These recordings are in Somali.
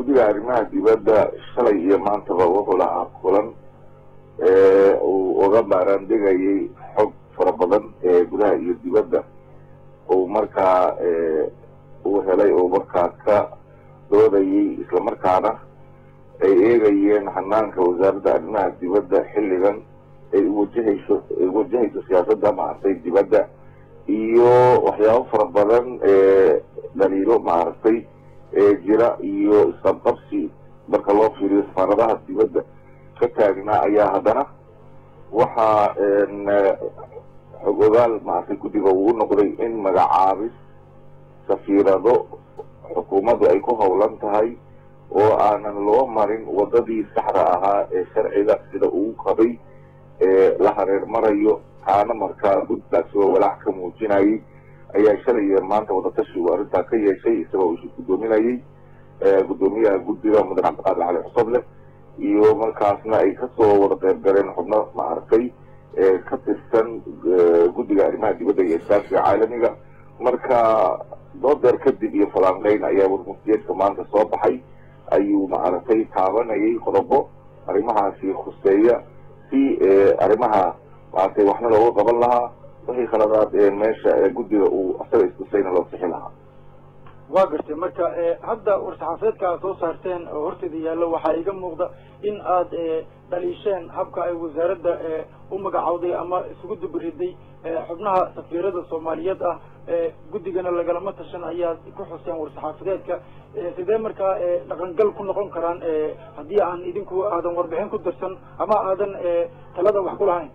guddiga arrimaha dibadda shalay iyo maantaba wuxuu lahaa kulan uu uga baaraandegayay xog fara badan ee gudaha iyo dibadda uu markaa uu helay uu markaa ka doodayay islamarkaana ay eegayeen hanaanka wasaaradda arrimaha dibadda xilligan ay wajahayso ay wajahayso siyaasadda maaragtay dibadda iyo waxyaabo fara badan ee dhaliilo maaragtay ee jira iyo isqabqabsi marka loo fiiriyo safaaradaha dibadda ka taagnaa ayaa haddana waxaa xog ogaal maaragtay guddiga uu noqday in magacaabis safiirado xukuumaddu ay ku howlan tahay oo aanan loo marin waddadii saxda ahaa ee sharciga sida uu qabay ee la hareer marayo kaana markaa guddigaasi oo walaac ka muujinayay ayaa shalay iyo maanta wadatashigu arrintaa ka yeeshay isagoo isu guddoominayay guddoomiyaha guddiga mudan cabdiqaadir cali xusadle iyo markaasna ay kasoo wada qeyb galeen xubno maaragtay ka tirsan guddiga arrimaha dibadda iyo iskaashiga caalamiga marka doodeer kadib iyo falanqeyn ayaa warmuftiyeedka maanta soo baxay ayuu maaragtay taabanayay qodobo arrimahaasi khuseeya si arrimaha maaragtay waxna looga qaban lahaa wixii khaladaad ee meesha guddiga uu asaga istusayna loo sixi lahaa waa gartay marka hadda war-saxaafadeedka aad soo saarteen oo horteeda yaallo waxaa iga muuqda in aad dhaliisheen habka ay wasaaradda u magacawday ama isugu dubariday xubnaha safiirada soomaaliyeed ah guddigana lagalama tashan ayaad ku xuseen war-saxaafadeedka sidee markaa dhaqangal ku noqon karaan haddii aan idinku aadan warbixin ku dirsan ama aadan talada wax ku lahayn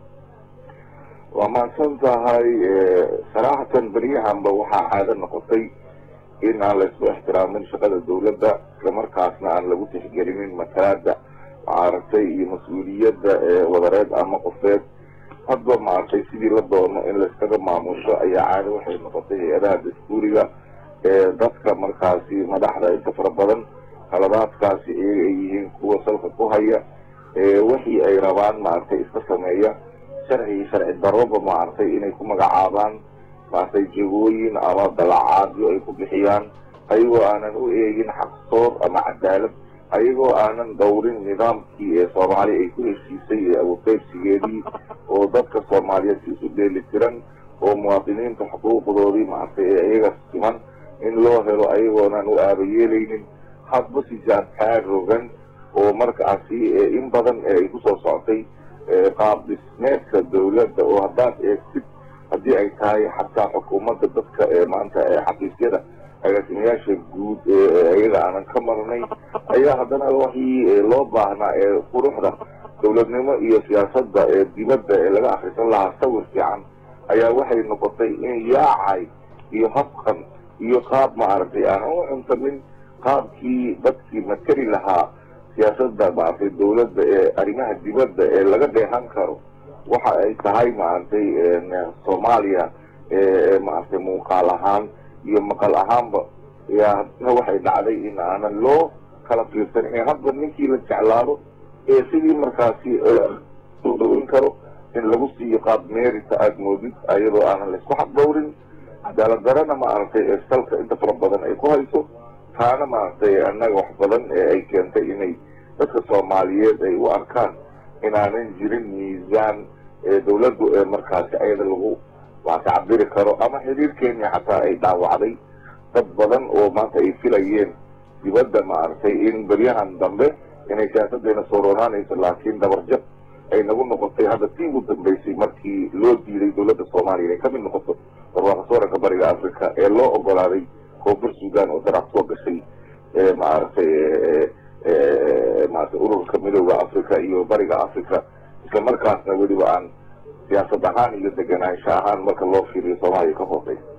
waa mahadsan tahay saraxatan beryahanba waxaa caado noqotay in aan la isku ixtiraamin shaqada dawladda islamarkaasna aan lagu tixgelinin matalaada maaragtay iyo mas-uuliyadda wadareed ama qofeed hadba maaragtay sidii la doono in laiskaga maamusho ayaa caado waxay noqotay hay-adaha dastuuriga ee dadka markaasi madaxda inta fara badan haladaadkaasi iyaga ay yihiin kuwa salka ku haya wixii ay rabaan maaragtay iska sameeya sharci sharci daroba maaragtay inay ku magacaabaan maaragtay jegooyin ama dalacaadyo ay ku bixiyaan ayagoo aanan u eegin xaqsoor ama cadaalad ayagoo aanan dawrin nidaamkii ee soomaaliya ay ku heshiisay ee awoqeybsigeedii oo dadka soomaaliyeed si isu dheeli tiran oo muwaadiniinta xuquuqdoodii maaragtay ee iyaga siman in loo helo ayagoonan u aabayeelaynin hadba sijaantaa rogan oo markaasi in badan ay kusoo socotay qaab dhismeedka dawladda oo haddaad eegtid haddii ay tahay xataa xukuumadda dadka ee maanta xafiisyada agaasimayaasha guud ee iyaga aanan ka marnay ayaa haddana wixii loo baahnaa ee quruxda dawladnimo iyo siyaasadda ee dibadda ee laga akrisan lahaa sawir fiican ayaa waxay noqotay in yaacay iyo habkan iyo qaab maaragtay aanan u cuntamin qaabkii dadkii materi lahaa siyaasadda maaragtay dawladda ee arrimaha dibadda ee laga dheehan karo waxa ay tahay maaragtay soomaaliya maaragtay muuqaal ahaan iyo maqal ahaanba yaa hadna waxay dhacday in aanan loo kala fiirsan ee hadba ninkii la jeclaado ee sidii markaasi soo dhawin karo in lagu siiyo qaab meerita aada moodid ayadoo aanan laisku xaqdhowrin cadaalad darana maaragtay ee salka inta fara badan ay ku hayso taana maaragtay annaga wax badan ee ay keentay inay dadka soomaaliyeed ay u arkaan inaanan jirin miisaan ee dawladdu ee markaasi ayada lagu maarata cabiri karo ama xiriir kenya xataa ay dhaawacday dad badan oo maanta ay filayeen dibadda maaragtay in beryahan dambe inay siyaasaddeena soo roonaanayso laakiin dabarjab ay nagu noqotay hadda tii ugu dambeysay markii loo diiday dawladda soomaaliya inay kamid noqoto barwaaqasooranka bariga africa ee loo ogolaaday koonfur sudan oo darac soo gashay maaragtay maarata ururka midooda africa iyo bariga africa isla markaasna weliba aan siyaasad ahaan iyo deganaansho ahaan marka loo fiiriyo soomaaliya ka hooseysa